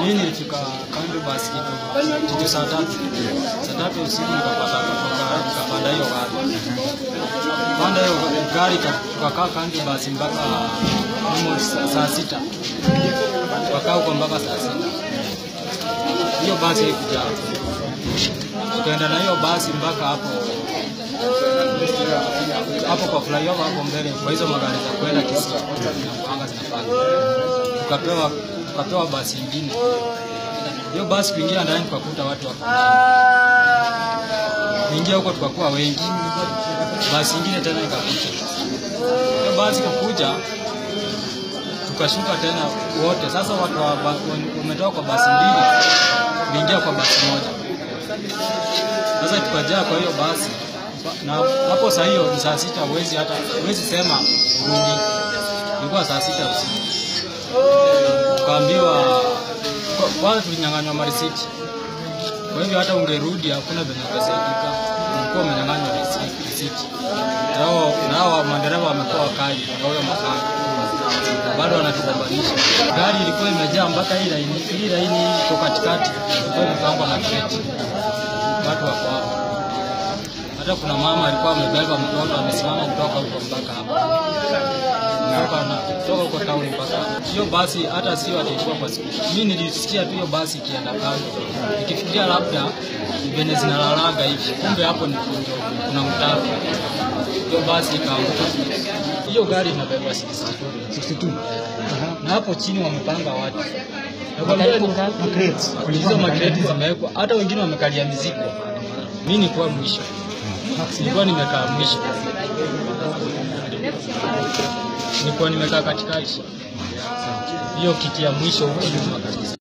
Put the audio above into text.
Mimi nilifika kambi basi kitu kitu saa tatu saa tatu usiku nikapata nikapanda nikapanda hiyo gari panda hiyo gari ka- tukakaa kambi basi mpaka almost saa- saa sita tukakaa huko mpaka saa sita hiyo basi haikuja tukaenda na hiyo basi mpaka hapo hapo kwa flyover hapo mbele kwa hizo magari za kwenda Kisii zinakuanga zinapanda tukapewa tukapewa basi ingine hiyo basi kuingia ndani tukakuta watu wako kuingia huko tukakuwa wengi basi ingine tena ikakuja hiyo basi kukuja tukashuka tena wote sasa watu wa ba- wametoka kwa basi mbili kuingia kwa basi moja sasa tukajaa kwa hiyo basi na hapo saa hiyo ni saa sita huwezi hata huwezi sema rudi ilikuwa saa sita usiku tukaambiwa kwa- kwanza tulinyang'anywa marisiti kwa hivyo hata ungerudi hakuna venye ungesaidika ulikuwa umenyang'anywa risi- risiti nao nao madereva wamekuwa wakali na huyo makanga bado wanatugombanisha gari ilikuwa imejaa mpaka hii laini hii laini iko katikati ilikuwa imepangwa na kreti watu wako hapo hata kuna mama alikuwa amebeba mtoto amesimama kutoka huko mpaka hapa kutoka na kutoka huko town mpaka hapa. hiyo basi hata sio ataikuwa kwa siku mimi nilisikia tu hiyo basi ikienda kando ikifikiria labda ni venye zinalalaga hivi kumbe hapo ni ndio kuna mtaro hiyo basi ikaanguka hiyo gari inabeba 62 na hapo chini wamepanga watu Nakwambia ni- hizo makreti zimewekwa hata wengine wamekalia mizigo mi nikuwa mwisho nilikuwa nimekaa mwisho nilikuwa nimekaa katikati hiyo kiti ya mwisho huko nyuma kabisa